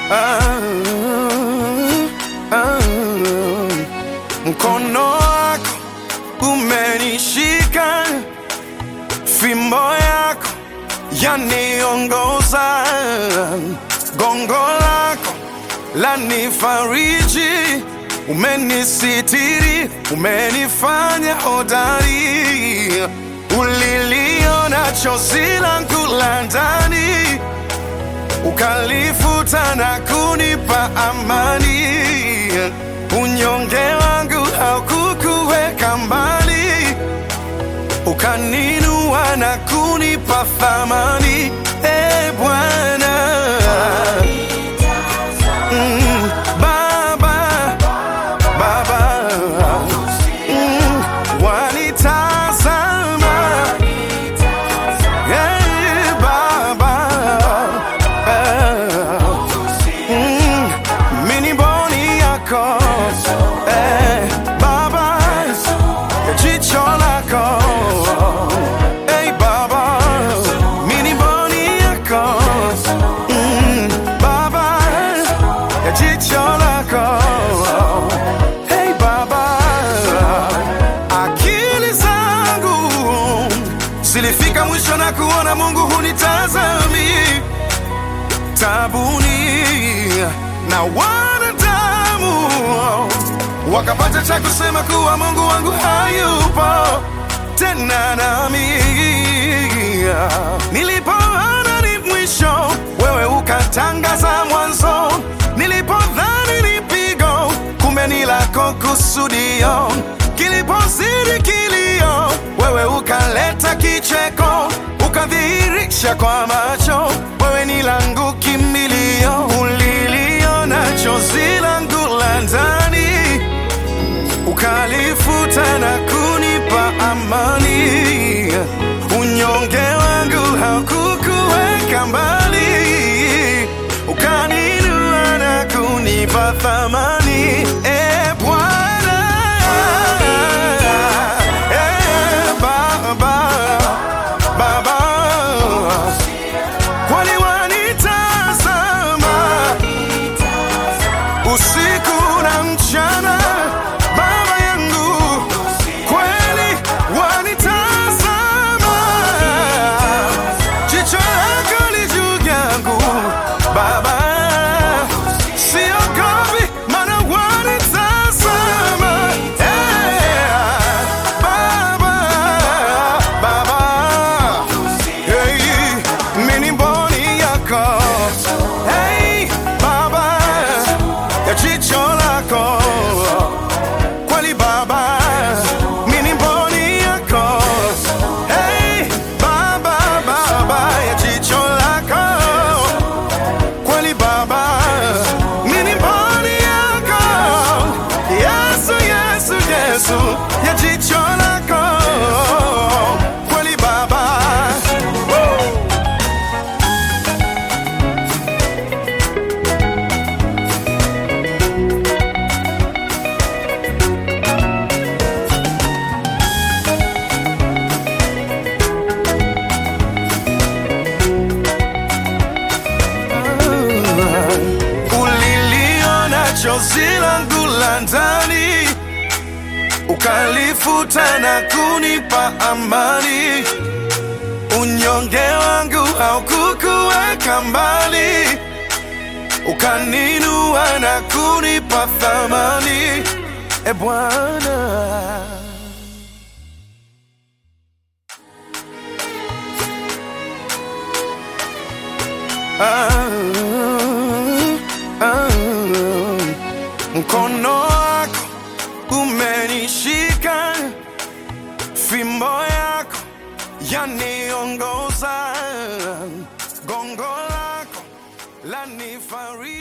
ah, ah, mkono wako umenishika, fimbo yako yaniongoza, gongo lako lanifariji, umenisitiri, umenifanya hodari, uliliona chozi langu la ndani ukalifuta na kunipa amani. Unyonge wangu haukukuweka mbali, ukaninua na kunipa thamani. E Bwana Mm, Baba, Baba Mm, wanitazama Hey, Baba Eh, mm, mini boni yako Eh, Baba ya jicho lako Hey, Baba mini boni yako Mm, Baba ya jicho lako Hey, Baba akili zangu zilifika mwisho na kuona Mungu hunitazami tabuni na wanadamu wakapata cha kusema kuwa Mungu wangu hayupo tena nami. Nilipoona ni mwisho, wewe ukatangaza mwanzo. Nilipodhani ni pigo, kumbe ni lako kusudio. Kilipozidi kilio, wewe ukaleta kicheko, ukadhihirisha kwa macho, wewe ni langu kimbilio. Uliliona chozi langu la ndani ukalifuta na kunipa amani. Unyonge wangu haukukuweka mbali, ukaninua na kunipa thamani. E Bwana, e Baba, Baba, kwani wanitazama usiku na mchana, Baba yangu, kweli wanitazama, jicho lako li juu yangu Baba, siogopi maana wanitazama, Eh, Baba, Baba, hey, mini mboni yako hey, Baba ya jicho lako kweli Baba, mini mboni yako hey, Baba, Baba ya jicho lako kweli Baba, mini mboni yako Yesu, Yesu, Yesu ya jicho lako kweli Baba Woo! uliliona chozi langu la ndani, ukalifuta na kunipa amani. Unyonge wangu haukukuweka mbali, ukaninua na kunipa thamani. E Bwana, ah, ah, mkono wako umenishika, fimbo yako yaniongoza, gongo lako lanifariji.